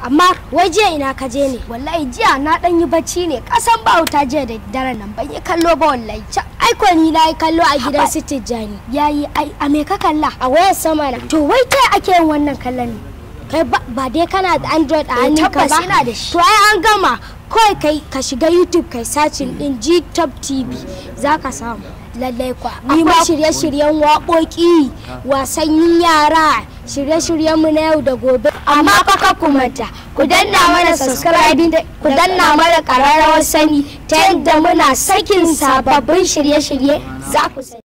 amma wai jiya ina ka je ne wallahi jiya na dan yi bacci ne kasan ba wuta jiya da daren nan ban yi kallo ba wallahi ca aiko ni na yi kallo a gidan su tijjani yayi ai a me ka kalla a wayar sama na to wai ta ake yin wannan kallon ne kai ba ba dai kana da android a Eh, hannunka tabbas ba ina da shi. to ai an gama kawai kai ka shiga youtube kai sacin din gtop tv za ka samu lallai kwa akwai shirye-shiryen waƙoƙi wasannin yara shirye-shiryen mu na yau da gobe amma fa ka ku manta ku danna mana subscribing ku danna mana ƙararrawar sani ta yadda muna sakin sababbin shirye-shirye za ku sani